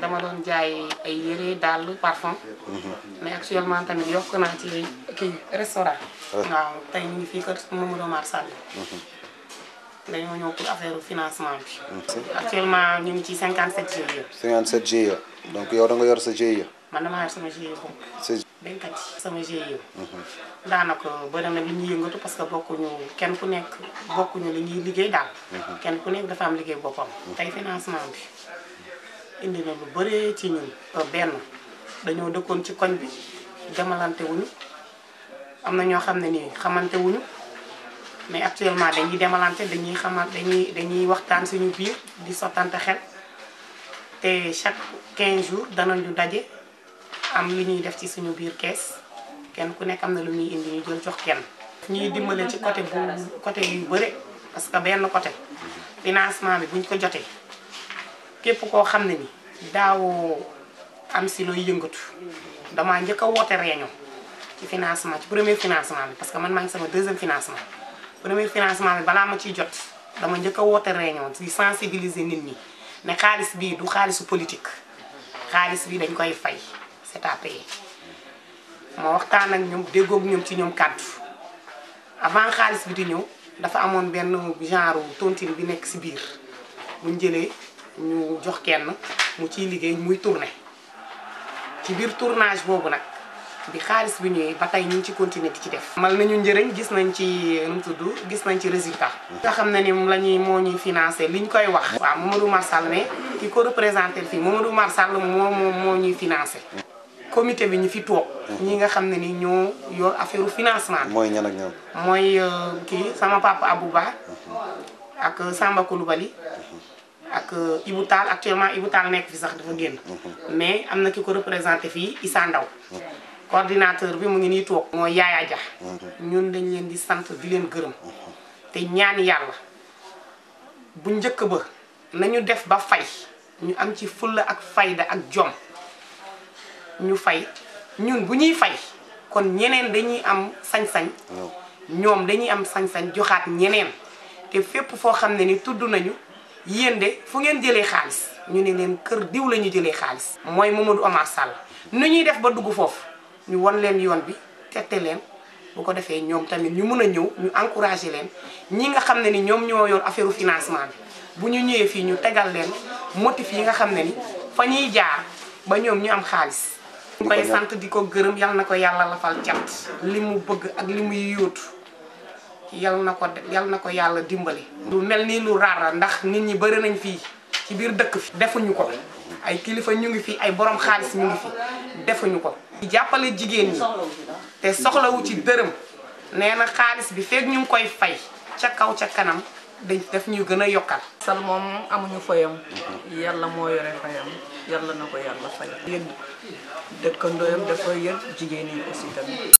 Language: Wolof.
dama doon jaay ay yére dàll parfum mais actuellement tamit yokk naa ci kii restaurant waaw tey ñu ngi fii kër Mamadou Omar Sall dañoo ñëw pour affaire financement bi actuellement ñu ngi ci 57 GIE 57 GIE donc yow da nga yor sa GIE. man damaa yor sama GIE bopp sa béykat yi sama GIE daanaka bëri na li ñuy yëngatu parce que bokkuñu kenn ku nekk bokkuñu li ñuy liggéey daal kenn ku nekk dafa am liggéey boppam tey financement bi indi na lu bëree ci ñun benn dañoo dëkkoon ci koñ bi demalante wuñu am na ñoo xam ne nii xamante wuñu mais actuellement dañuy demalante dañuy xamal dañuy dañuy waxtaan suñu biir di sottante xel te chaque 15 jours danañu daje am lu ñuy def ci suñu biir kees kenn ku nekk am na lu ñuy indi ñu jël jox kenn. ñuy dimbale ci côté bu côté yu bëre parce que benn côté financement bi buñ ko jotee képp koo xam ne ni daawoo am si looy yëngatu damaa njëkk a woote réunion ci financement ci premier financement bi parce que man maa ngi sama deuxième financement. premier financement bi balaa ma ciy jot dama njëkk a woote réunion ci sensibiliser nit ñi ne xaalis bii du xaalisu politique xaalis bi dañ koy fay c'est à payer ma waxtaan ak ñoom déggoog ñoom ci ñoom kàddu avant xaalis bi di ñëw dafa amoon benn genre tontine bi nekk ci biir buñ jëlee ñu jox kenn mu ciy liggéey muy tourner ci biir tournage boobu nag bi xaalis bi ñëwee ba tey ñu ngi ci continuer di ci def. mal nañu njëriñ gis nañ ci nu mu tudd gis nañ ci résultat. nga xam ne ni moom la ñuy moo ñuy financé li ñu koy wax. waaw Mamadou Mar Sall mais ki ko représenté fii Mamadou Mar Sall moo moo moo ñuy financé. comité bi ñu fi toog. ñi nga xam ne ni ñoo yor affaire financement bi. mooy ñan ak ñan. mooy kii sama papa Abouba ak Samba Koulibaly ak Ibou Tall actuellement Ibou Tall nekk fi sax dafa génn. mais am na ki ko représenté fii Issa Ndaw coordinateur bi mu ngi nii toog. mooy Yaaya Dia. ñun dañ leen di sant di leen gërëm. te ñaan yàlla bu njëkk ba nañu def ba fay ñu am ci fulla ak fayda ak jom ñu fay ñun bu ñuy fay kon ñeneen dañuy am sañ-sañ. ñoom dañuy am sañ-sañ joxaat ñeneen te fépp foo xam ne ni tudd nañu yéen de fu ngeen jëlee xaalis ñu ne leen kër diw la ñu jëlee xaalis. mooy Mamadou Omar Sall nu ñuy def ba dugg foofu. ñu won leen yoon bi tette leen bu ko defee ñoom tamit ñu mun a ñëw ñu encouragé leen ñi nga xam ne ni ñoom ñoo yor affaire financement bi bu ñu ñëwee fii ñu tegal leen motif yi nga xam ne ni fa ñuy jaar ba ñoom ñu am xaalis. ñu koy sant di ko gërëm yal na ko yàlla lafal cat li mu bëgg ak li muy yóotu yal na ko yal na ko yàlla dimbali. lu mel ni lu raar ndax nit ñi bëri nañ fii ci biir dëkk fi defuñu ko ay kilifa ñu ngi fi ay borom xaalis ñu ngi fi defuñu ko. jàppale jigéen ñi te soxlawu ci dërëm nee na xaalis bi feeg ñu ngi koy fay ca kaw ca kanam dañ def ñu gën a yokkal. sal moom amuñu fayam yàlla moo yore fayam yàlla na ko yàlla fay. yéen dëkkandooyam dafa yër jigéen ñi aussi tamit